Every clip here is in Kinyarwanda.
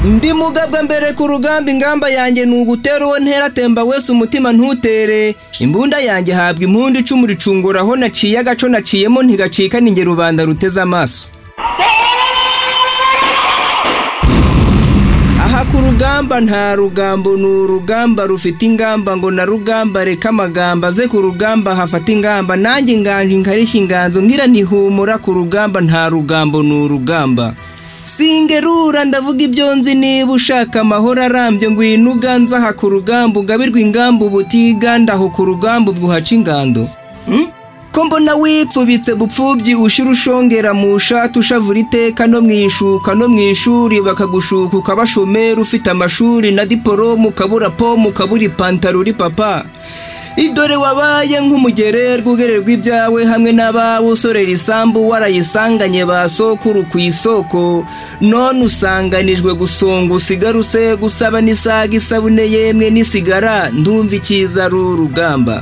ubumuga bwa mbere ku rugamba ingamba yanjye ni ugutera uwo ntera atemba wese umutima ntutere imbunda yanjye habwa impundu icumu ricungura aho naciye agaco naciyemo ntigacika ninge rubanda ruteze amaso aha ku rugamba nta rugambo ni urugamba rufite ingamba ngo na rugamba reka amagambo aze ku rugamba hafata ingamba nanjye inganje inkarishya inganzo ngira ntihumura ku rugamba nta rugambo ni urugamba singerura ndavuga ibyo nzi niba ushaka amahoro arambye ngwino uganze aha ku rugamba ugabirwa ingamba ubutiganda aho ku rugamba ubwo uhaca ingando Hmm? ko mbona wipfubitse bupfubyi ushira ushongera mu shati ushavura iteka no mu ishuka no mu ishuri bakagushuka ukaba shomeri ufite amashuri na diporomu ukabura pomu ukabura ipantaro uri papa idore wabaye nk'umugererwa ugererwa ibyawe hamwe n'abawe usorera isambu warayisanganye ba sokuru ku isoko none usanganijwe gusonga usigara usega usaba n'isaga isabune yemwe n'isigara ndumva icyiza ari urugamba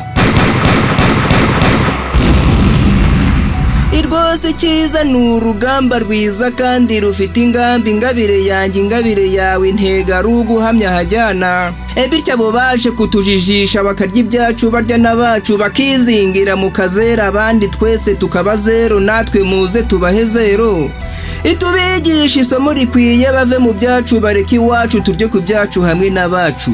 rwose icyiza ni urugamba rwiza kandi rufite ingamba ingabire yanjye ingabire yawe intega ari uguhamya hajyana E bityo abo baje kutujijisha bakarya ibyacu barya n'abacu bakizingira mu kazera abandi twese tukaba zero natwe muze tubahe zero itubigisha isomo rikwiye bave mu byacu bareke iwacu turye ku byacu hamwe n'abacu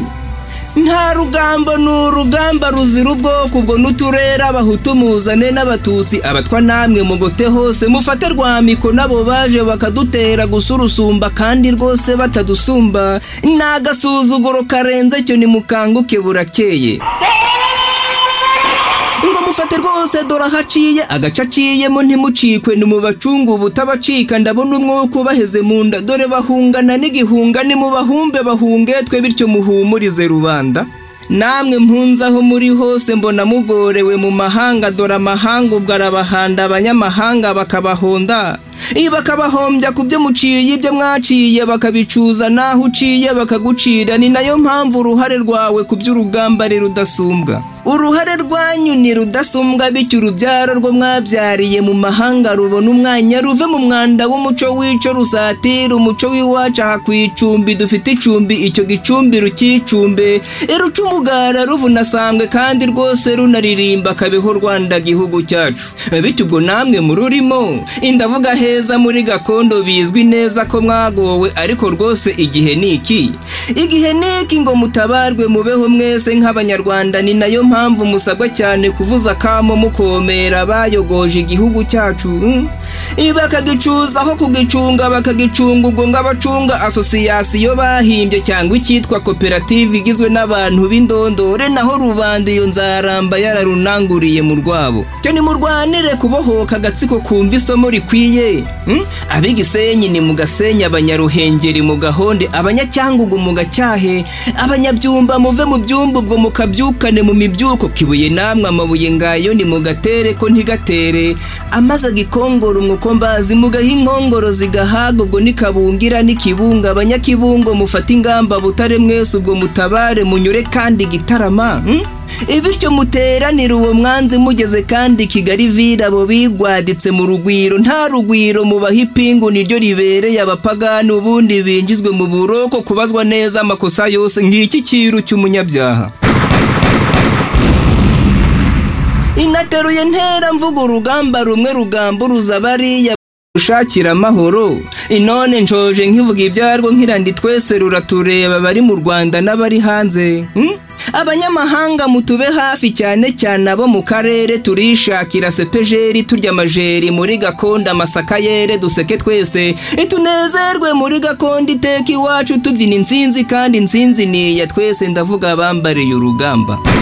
nta rugambo ni urugamba ruzira ubwoko ubwo n'uturera abahutu muzane n'abatutsi abatwa namwe mugote hose mufate rwamiko n'abo baje bakadutera gusa urusumba kandi rwose batadusumba ni agasuzuguro karenze cyo nimukanguke burakeye ngo mufate rwose dore aho aciye agace aciyemo ntimucikwe ni mu bacungu ubutabacika ndabona umwuka ubaheze mu nda dore bahungana n'igihunga nimubahumbe bahunge twe bityo muhumurize rubanda namwe mpunze aho muri hose mbona mugorewe mu mahanga dore amahanga ubwo arabahanda abanyamahanga bakabahonda bakabahombya ku byo muciye ibyo mwaciye bakabicuza n'aho uciye bakagucira ni nayo mpamvu uruhare rwawe ku by'urugamba ari rudasumbwa uruhare rwanyu ni rudasumbwa bityo urubyaro rwo mwabyariye mu mahanga rubona umwanya ruve mu mwanda w'umuco w'ico rusatira umuco w'iwacu aha ku icumbi dufite icumbi icyo gicumbi rukicumbe iruca umugara ruvunasambwe kandi rwose runaririmba kabeho rwanda gihugu cyacu bityo ubwo namwe mururimo indavuga heza muri gakondo bizwi neza ko mwagowe ariko rwose igihe ni iki igihe ni iki ngo mutabarwe mubeho mwese nk'abanyarwanda ni nayo mpamvu mpamvu musabwa cyane kuvuza akamo mukomera bayogoje igihugu cyacu bakagicuza aho kugicunga bakagicunga ubwo ngabacunga asosiyasiyo bahimbye cyangwa icyitwa koperative igizwe n'abantu b'indondore naho rubanda iyo nzaramba yararunanguriye mu rwabo cyo nimurwanire kubohoka agatsiko kumva isomo rikwiye ab'igisenyi ni mu gasenyi abanyaruhengeri mu gahonde abanyacyangugu mu gacyahe abanyabyumba muve mu byumba ubwo mukabyukane mu mibyumba by'uko kibuye namwe amabuye ngayo nimugatere ko ntigatere amaze agikongora umwukombazi mugaha inkongoro zigahaga ubwo nikabungira n'ikibunga abanyakibungo mufate ingamba butare mwese ubwo mutabare munyure kandi gitarama bityo muteranire uwo mwanzi mugeze kandi kigali vira abo bigwaditse mu rugwiro nta rugwiro mubaha ipingu niryo ribereye abapagani ubundi binjizwe mu buroko kubazwa neza amakosa yose ngiki kiru cy'umunyabyaha inateruye ntera mvuga urugamba rumwe rugamburuza bariya ushakira amahoro inone nshoje nkivuga ibyarwo nkirandi twese ruratureba bari mu rwanda n'abari hanze abanyamahanga mutube hafi cyane cyane abo mu karere turishakira sepejeri turya amajeri muri gakondo amasaka yere duseke twese tunezerwe muri gakondo iteka iwacu tubyina insinzi kandi insinzi ni iya twese ndavuga abambariye urugamba